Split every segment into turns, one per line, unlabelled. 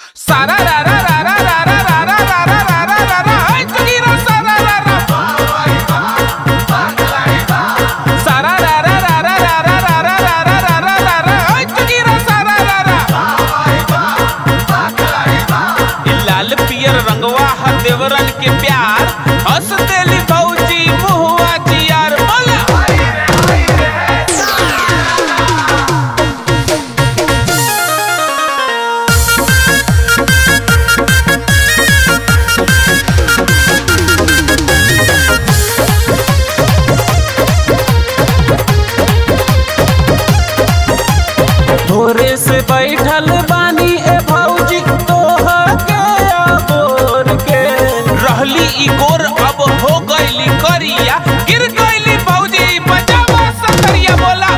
सारा रा रा रा रा रा रा रा रा रा रा रा रा रा रा ऐ चुकीरा सारा रा रा सारा रा रा रा रा रा रा रा रा रा रा रा रा रा रा ऐ चुकीरा सारा रा रा इ लाल पियर रंगवा ह देवरन के प्यार हंस देली भौजी मुहुआ जियार बोला भोरे से बैठल बानी ए भौजी तोहर के अबोर के रहली ई गोर अब हो गईली करिया गिर गईली भौजी बजावा सकरिया बोला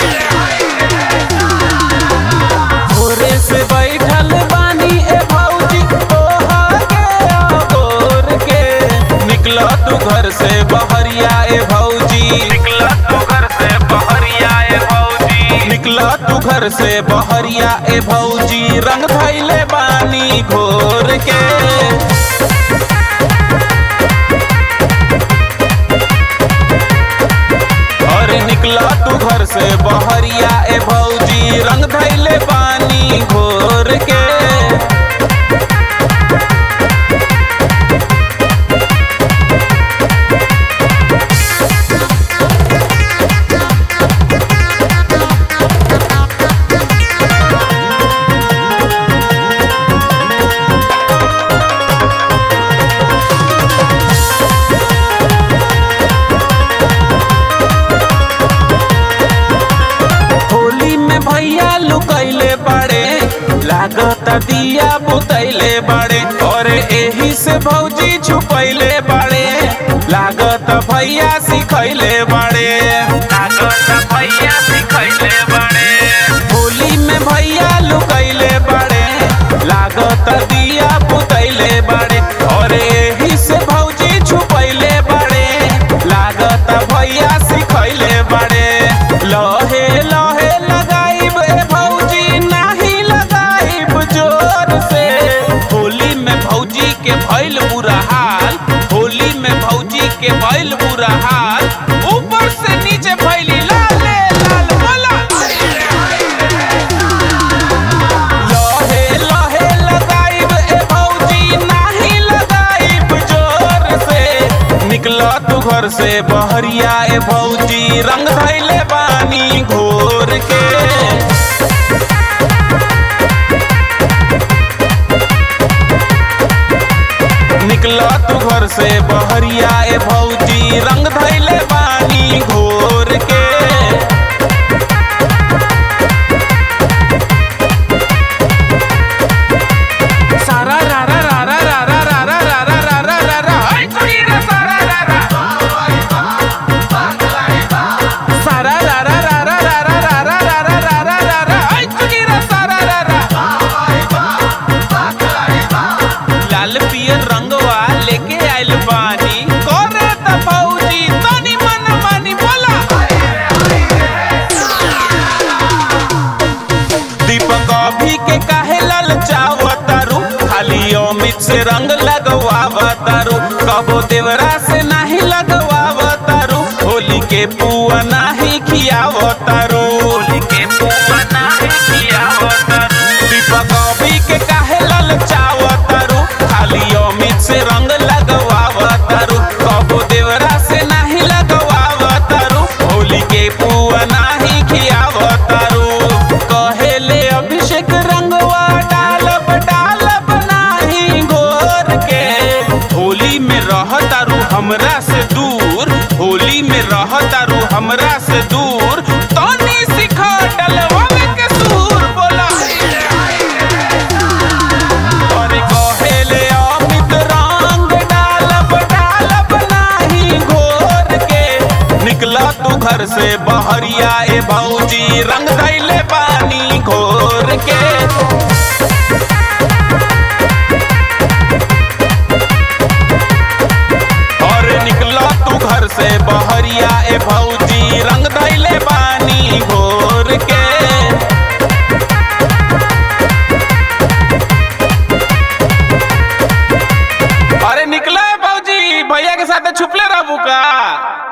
भोरे से बैठल बानी ए भौजी तोहर के अबोर के निकला तू घर से बहरिया ए भौजी निकला तू घर से बहरिया ए भौजी निकला तू घर से बहरिया ए भौजी रंग धैले बानी घोर के अरे निकला तू घर से बहरिया ए भौजी रंग धैले बानी घोर के होली में भैया लुकैले बाड़े लागत दिया बुतैले बाड़े और एही से भौजी छुपैले बाड़े लागत भैया सिखैले बाड़े लागत भैया सिखैले बाड़े होली में भैया लुकैले बाड़े लागत दिया बुतैले बाड़े और एही से भौजी छुपैले बाड़े लागत भैया सिखैले बाड़े लहे लहे लगाइब ए भौजी नाही लगाइब जोर से होली में भौजी के भइल बुरा हाल होली में भौजी के भइल बुरा हाल ऊपर से नीचे भइली लाल लाल बोला लहे लहे लगाइब ए भौजी नाही लगाइब जोर से निकला तू घर से बहरिया ए भौजी रंग धैले बानी घोर के निकला तू घर से बहरिया ए भौजी रंग धैले बानी घोर के सारा रा रा रा रा रा रा रा रा रा रा रा रा रा रा ऐ चुकीरा सारा रा रा सारा रा रा रा रा रा रा रा रा रा रा रा रा रा रा ऐ चुकीरा सारा रा रा लाल पियर रंगवा लेके आइल बानी करे त भौजी तनी मन मानी बोला दीपक अभी के काहे ललचावतारू खाली अमित से रंग लगवावतारू कबो देवरा से नाही लगवावतारू होली के पुआ नाही खियावतारू होली के पुआ नाही खियावतारू दीपक अभी के काहे ललचावतारू खाली अमित से रंग लगवावतारू कबो देवरा से नाही लगवावतारू होली के पुआ नाही खियावतारू कहेले अभिषेक रंगवा डालब डालब नाही घोर के होली में रहतारू हमरा से दूर होली में रहतारू हमरा से दूर तनी सिखा डलवावे के सूर बोला अरे कहेले अमित रंग डालब डालब नाही घोर के निकला तू घर से बहरिया ए भौजी रंग दैले पानी घोर के और निकला तू घर से बहरिया ए भौजी रंग दैले बानी घोर के बा